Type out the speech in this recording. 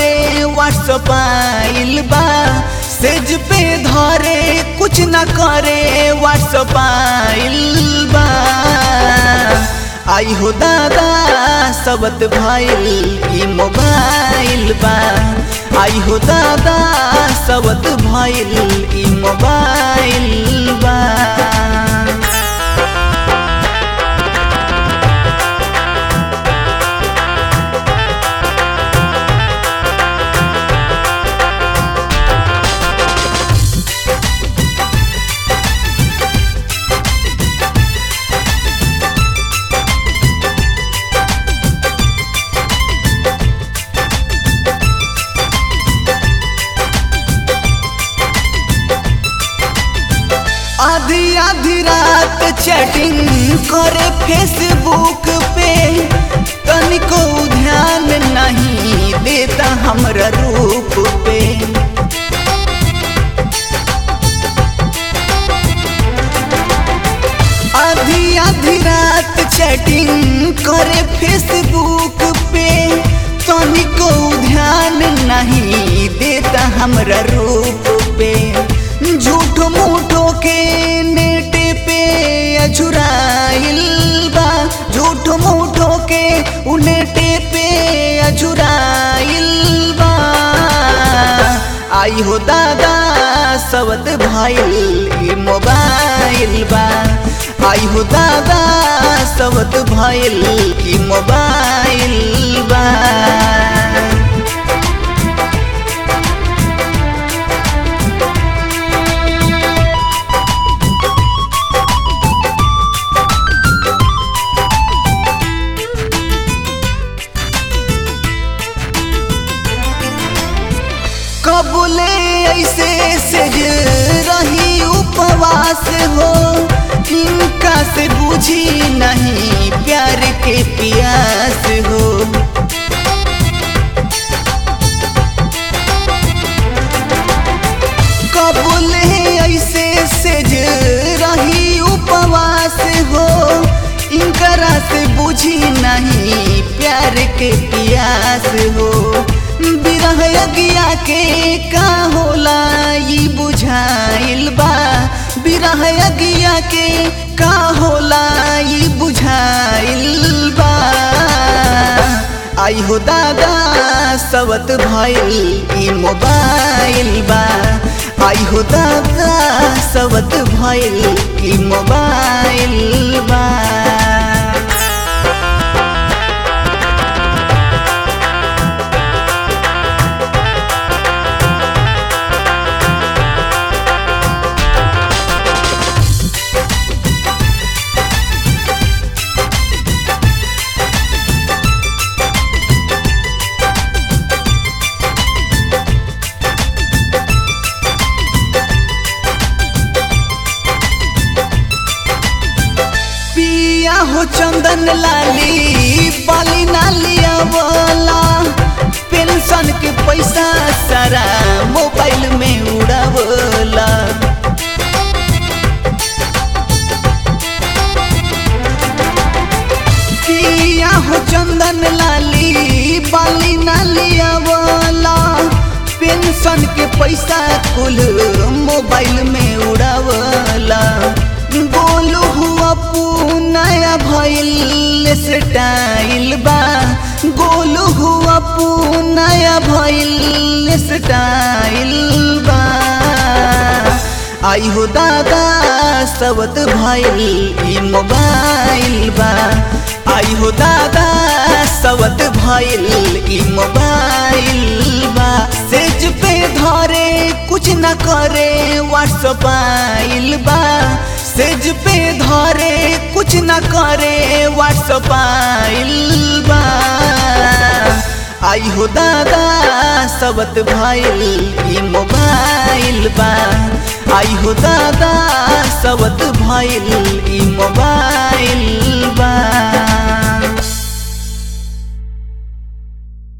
करे व्हाट्सअप आइल बा सेज पे धरे कुछ न करे व्हाट्सअप आइल बा आई हो दादा सबत भइल ई मोबाइल बा आई हो दादा सबत भइल ई मोबाइल बा आधी आधी रात चैटिंग करे फेसबुक पे तनिको ध्यान नहीं देता हमरा रूप पे आधी आधी रात चैटिंग करे फेसबुक पे तनिको ध्यान नहीं देता हमरा रूप पे झूठ मूठो के नेट पे अझुराइल बा झूठ मूठो के उ नेट पे अझुराइल बा आई हो दादा सबत भइल ई मोबाइल बा आई हो दादा सबत भइल ई मोबाइल बा कबूले ऐसे सेज रही उपवास हो इनका से बुझी नहीं प्यार के प्यास हो कबूले ऐसे सेज रही उपवास हो इनकरा से बुझी नहीं प्यार के प्यास हो बिरह अगिया के का होला ई बुझाइल बा बिरह अगिया के का होला ई बुझाइल बा आई हो दादा सबत भइल ई मोबाइल बा आई हो दादा सबत भइल ई मोबाइल बा पिया हो चंदन लाली बाली नालिया वाला पेंशन के पैसा सारा मोबाइल में उड़ावला पिया हो चंदन लाली बाली नालिया वाला पेंशन के पैसा कुल मोबाइल में उड़ावला गोलू हुआ नया भइल स्टाइल बा गोलू हुआ नया भइल स्टाइल बा आई हो दादा सबत भइल ई मोबाइल बा आई हो दादा सबत भइल ई मोबाइल बा सेज पे धरे कुछ न करे व्हाट्सअप आइल बा सेज पे धरे कुछ न करे व्हाट्सअप आइल बा आई हो दादा सबत भइल ई मोबाइल बा आई हो दादा सबत